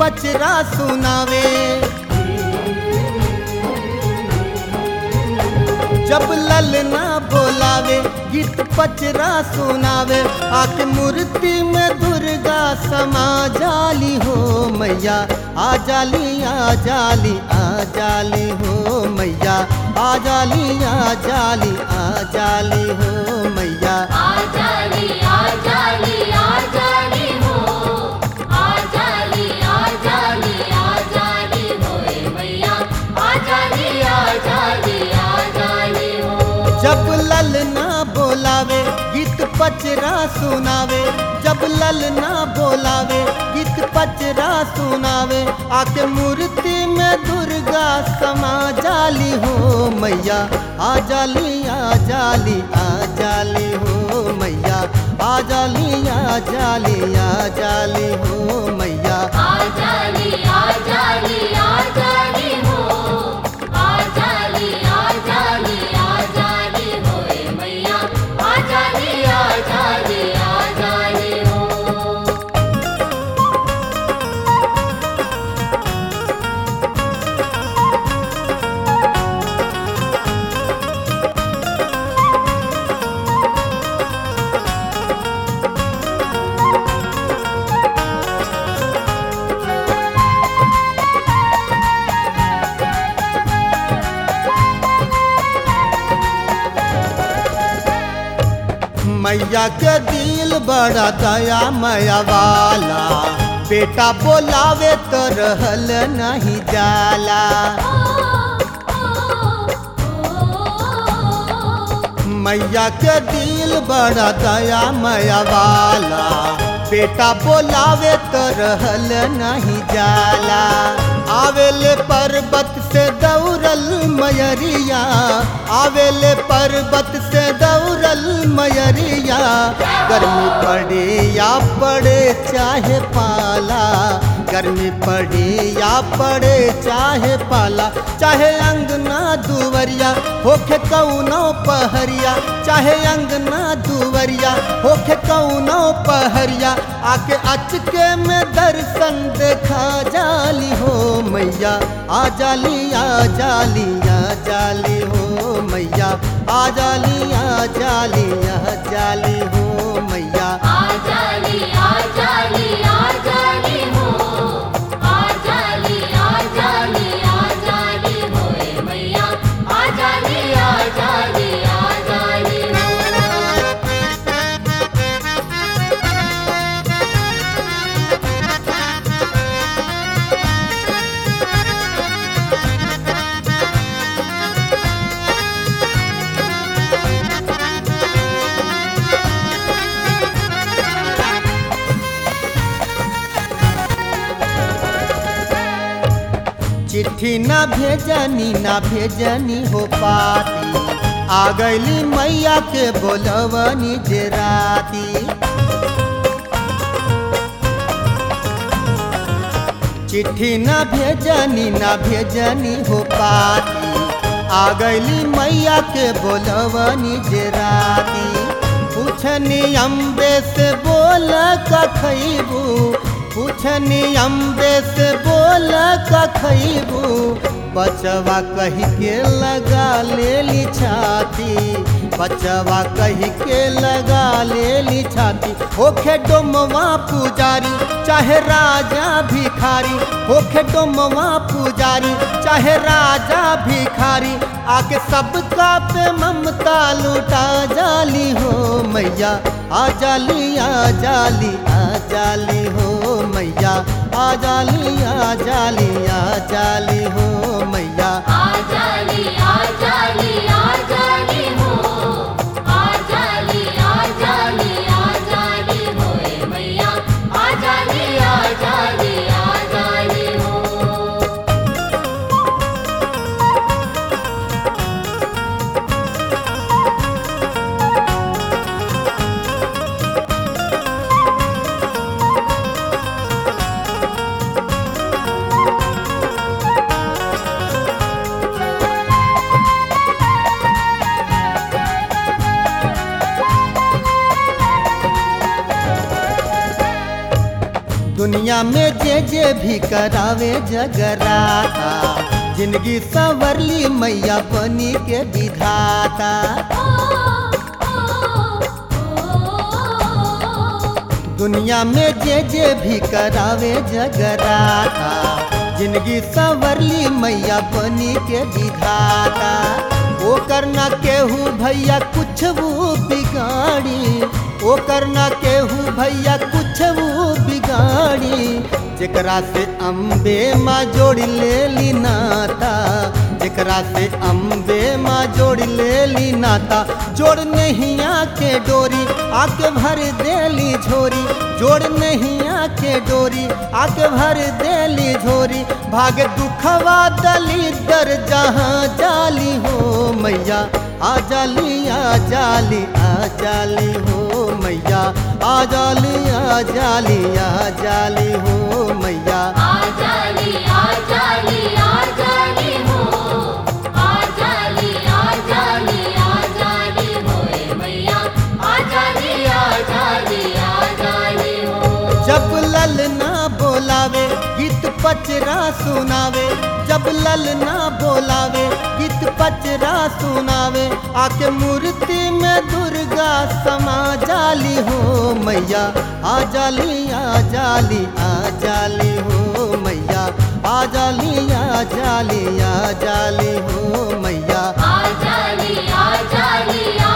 पचरा सुनावे जब ललना बोलावे गीत पचरा सुनावे आके मूर्ति में दुर्गा समा जाली हो मैया आ जाली आ जाली आ जाली हो मैया आ जाली आ जाली आ जाली हो मैया आजाली आजाली आजाली हो आजाली आजाली आजाली होए मैया आजाली आजाली आजाली हो जब ललना बोलावे गीत पचरा सुनावे जब ललना बोलावे गीत पचरा सुनावे आके मूर्ति में दुर्गा समा जाली हो मैया आ जाली आ जाली आ जाली हो मैया आ जाली आ जाली आ जाली हो मैया आजाली आजाली आजाली हो आजाली आजाली आजाली होए मैया आजाली आजाली आजाली हो मैया के दिल बड़ा दया मैया वाला बेटा बोलावे तो रहल नहीं जाला मैया के दिल बड़ा दया मैया वाला बेटा बोलावे तो रहल नहीं जाला आवेले पर्वत से दौड़ल मयरिया आवेले पर्वत से दौड़ल मयरिया गर्मी पड़े या पड़े चाहे पाला गर्मी पड़े या पड़े चाहे पाला चाहे अंगना दुवरिया होखे कौनो पहरिया चाहे अंगना दुवरिया होखे कौनो पहरिया आके अचके में दर्शन देखा जाली हो मैया आ जाली आ जाली आ जाली हो मैया आ जाली आ जाली आ जाली हो मैया आजाली आजाली आजाली हो आजाली आजाली आजाली होए मैया आजाली आजाली आजाली हो चिट्ठी ना भेजनी ना भेजनी हो पाती आ गईली मैया के बोलवनी जे राती चिट्ठी ना भेजनी ना भेजनी हो पाती आ गईली मैया के बोलवनी जे राती पूछनी अम्बे से बोल का खैबू पूछनी अम्बे से बोल का खैबू बचवा कही के लगा लेली छाती बचवा कही के लगा लेली छाती होखे डोमवा पुजारी चाहे राजा भिखारी होखे डोमवा पुजारी चाहे राजा भिखारी आके सबका पे ममता लुटा जाली हो मैया आ जाली आ जाली आ जाली हो मैया आ जाली आ जाली आ जाली हो मैया आजाली आजाली आजाली हो आजाली आजाली आजाली होए मैया आजाली आजाली आजाली हो आ दुनिया में जे जे भी करावे जगराता जिंदगी संवरली मैया बनी के विधाता दुनिया में जे जे भी करावे जगराता जिंदगी संवरली मैया बनी के विधाता ओ करना केहू भैया कुछ वो बिगाड़ी ओ करना केहू भैया कुछ वो बिगाड़ी जेकरा से अम्बे माँ जोड़ ले ली नाता जेकरा से अम्बे माँ जोड़ ले ली नाता जोड़ नहीं आके डोरी आके भर देली झोरी जोड़ नहीं आके डोरी आके भर देली झोरी भाग दुखवा दली दर जहाँ जाली हो मैया आ जाली आ जाली आ जाली हो मैया आ जाली आ जाली आ जाली हो मैया आजाली आजाली आजाली हो आजाली आजाली आजाली होए मैया आजाली आजाली आजाली हो जब लल ना बोलावे गीत पचरा सुनावे जब लल ना बोलावे गीत पचरा सुनावे आके मूर्ति में दुर्गा समा जाली हो मैया आ जाली आ जाली आ जाली हो मैया आ जाली आ जाली आ जाली हो मैया आजाली आजाली